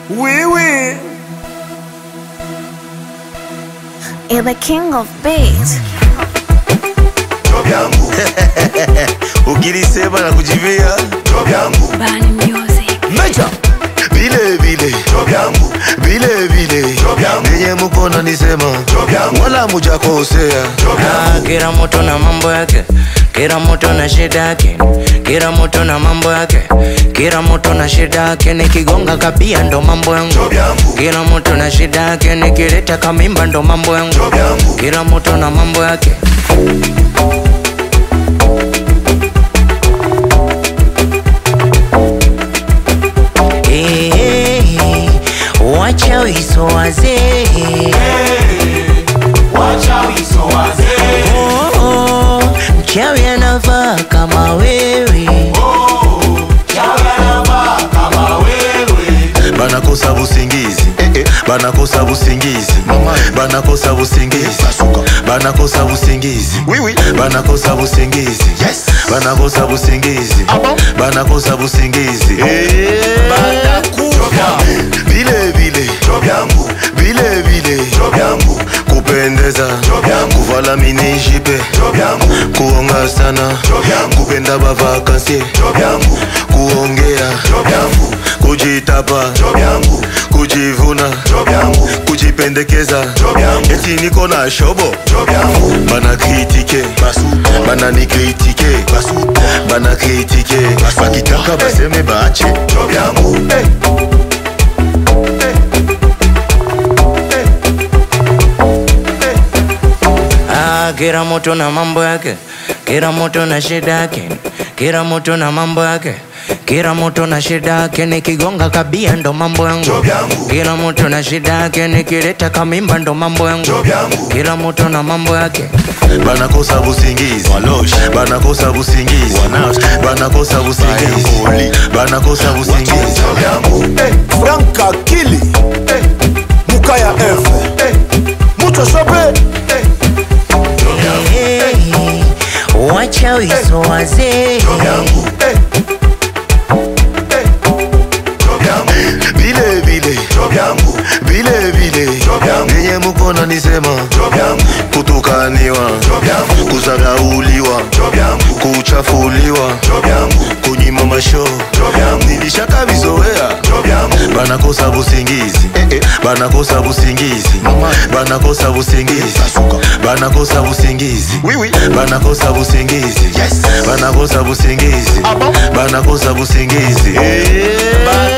Oui, oui. You're the king of beats. job yangu ukilisema na kujivia job yangu Bani music. Major. vile vile job yangu vile vile Job yangu. nenye mkono nisema Job yangu. wala mujakosea job Ah, yangu kila mtu na mambo yake kila mtu na shida yake kila mtu na mambo yake kila mtu na shida yake nikigonga kabia ndo mambo yangu job yangu kila mtu na shida yake nikileta kamimba ndo mambo yangu job yangu kila mtu na mambo yake Eh, wacha wiso wazee Oh, oh, mchawi anavaa kama wewe banakosa busingizi eh, eh. banakosa busingizi banakosa busingizi banakosa busingizi banakosa busingizi banakosa busingizi banakosa busingizi Eh, Banakufa. vile vile job yangu vile vile job yangu kupendeza Job yangu. kuvala minijipe job yangu kuonga sana Job yangu. kupenda bavakansie job yangu kuongea job yangu kujitapa job yangu kujivuna job yangu kujipendekeza Job yangu. eti niko na shobo job yangu bana kritike bana nikritike bana kritike bakitaka baseme bache job yangu hey. Ah, kila mtu na mambo yake, kila mtu na shida yake, kila mtu na mambo yake, kila mtu na shida yake. Nikigonga kabia ndo mambo yangu, Job yangu. kila mtu na shida yake. Nikileta kamimba ndo mambo yangu, Job yangu. kila mtu na mambo yake. banakosa busingizi banakosa busingizi banakosa busingizi banakosa busingizi job yangu hey. Frank Akili. Mukaya F. Mucho shope. Hey, wacha wiso wazee job yangu hey. Hey. job yangu vile vile job yangu vile vile Job yangu. nenye mkono nisema job yangu kutukaniwa job yangu kuzarauliwa job yangu kuchafuliwa job yangu kunyima masho job yangu nilishaka vizoea job yangu banakosa busingizi banakosa busingizi banakosa busingizi banakosa busingizi banakosa busingizi banakosa busingizi banakosa busingizi Eh,